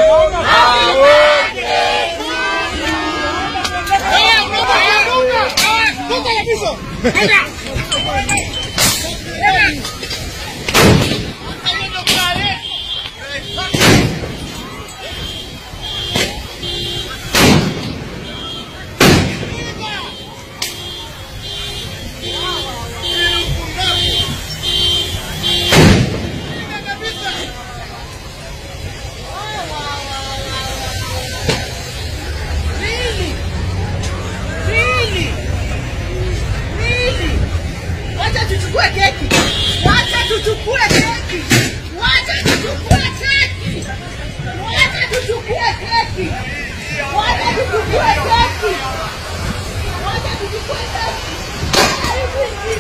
Really? Really? Really? Wacha tuchukue keki. Wacha tuchukue keki. Wacha tuchukue keki. Wacha tuchukue keki. Wacha tuchukue keki. Wacha tuchukue keki.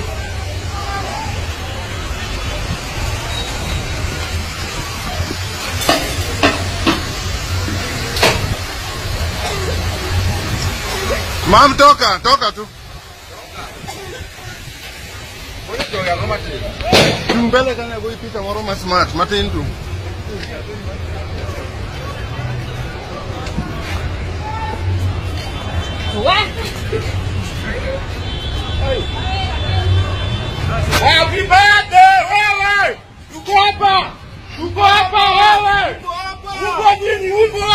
Mam, toka, toka tu. Tumbele kana go ipita moro ma smart, matin tu. Happy birthday wewe! Tuko hapa! Tuko hapa wewe! Uko nini uko?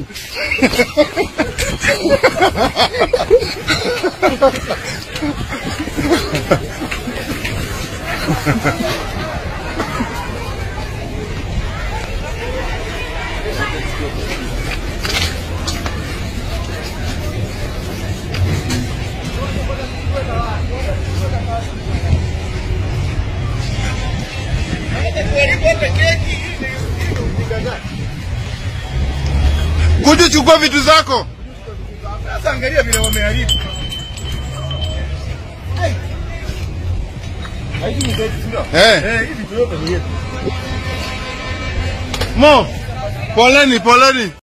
Kuja chukua vitu zako. Sasa angalia vile wameharibu. Hizi ni zetu, sio? Eh, Eh, hivi vitu yote ni yetu. Mo. Poleni, poleni.